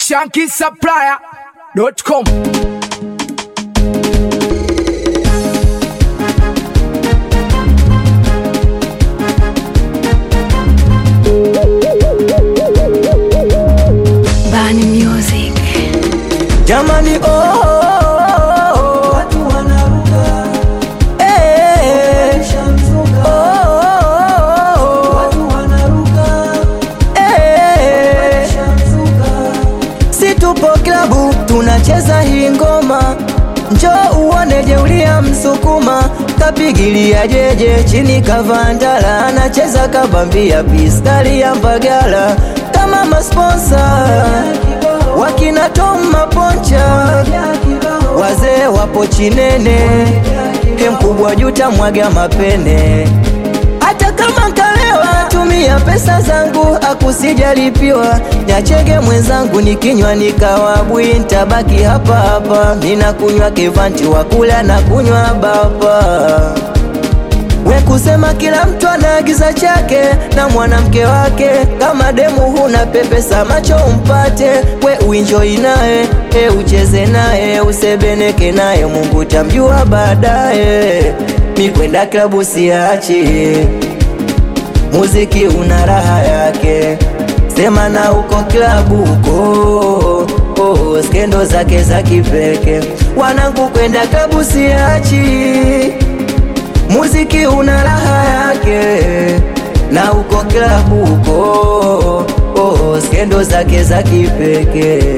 shankisupplier.com Bani Music. Jamani oh, oh, oh, oh. Watu wanaruka eh, oh, oh, oh. Watu wanaruka eh, si tupo klabu tunacheza hii ngoma, njoo uone jeulia msukuma kapigilia jeje chini kavandala, anacheza kabambia pistali ya Mbagala kama masponsa wakina Tom Maponcha, wazee wapo Chinene, he mkubwa juta mwaga mapene hata kama nkalewa tumia pesa zangu akusijalipiwa nyachege mwenzangu nikinywa nikawabwi ntabaki hapa hapa mina kunywa kevanti wakula na kunywa baba we kusema kila mtu anaagiza chake na mwanamke wake kama demu huna pepesa macho umpate we uinjoi naye e ucheze naye usebeneke naye mungu tamjua baadaye mi kwenda klabu siachi muziki una raha yake sema na uko klabu uko oh, skendo zake za kipeke wanangu kwenda klabu siachi muziki una raha yake na uko klabu uko oh, skendo zake za kipekee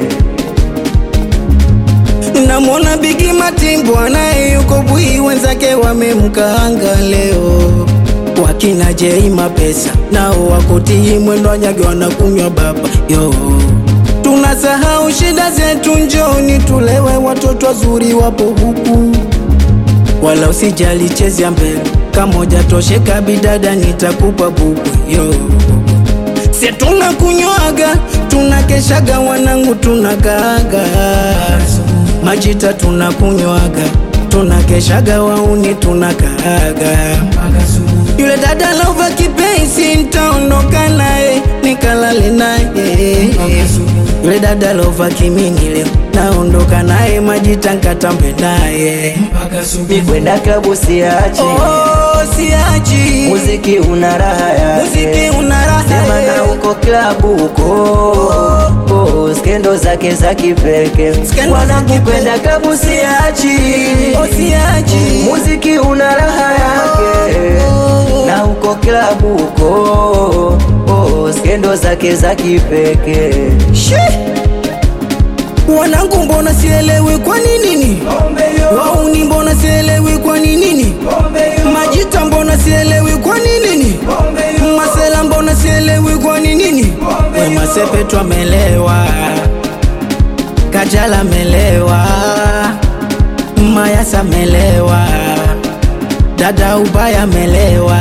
Namwona Bigi Matimbo naye yuko bwi, wenzake wamemkaanga leo. Wakina Jei Mapesa nao wakutii mwendo wanyage wanakunywa baba yo. Tunasahau shida zetu, njoni tulewe, watoto wazuri wapo huku, wala usijali, chezea mbele kamoja tosheka, bidada nitakupa buku yo Se tunakunywaga tunakeshaga, wanangu tunakaaga majita tunakunywaga tunakeshaga, wauni tunakaaga. Yule dada lova kipenzi, ntaondoka naye nikalale naye. Yule dada lova kimini, leo naondoka naye, majita nkatambe naye. mi kwenda klabu siachi Oh, siachi muziki una raha yake muziki una raha sema na uko klabu uko oh, skendo zake za kipeke Skendo za wanangu kipekee. kwenda klabu siachi Oh, siachi muziki una raha yake na uko klabu uko oh, skendo zake za kipeke Shi! Wanangu mbona sielewi kwa nini? Wauni mbona sielewi kwa nini? Majita mbona sielewi kwa nini? Masela mbona sielewi kwa nini? We masepe twamelewa, Kajala melewa, Mayasa melewa, dada ubaya melewa.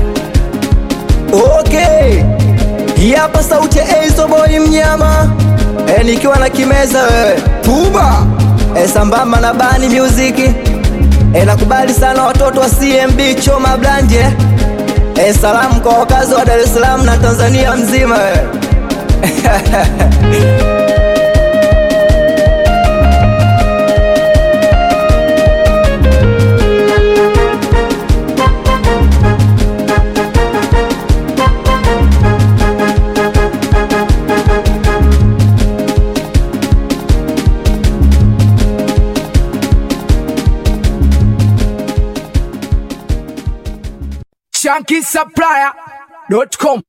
Okay, hii hapa sauti ya Ace mnyama e, nikiwa na kimeza wewe tuba e, sambamba na Bani Music e, nakubali sana watoto wa CMB Choma Blanje e, salamu kwa wakazi wa Dar es Salaam na Tanzania mzima wewe shankisupplier.com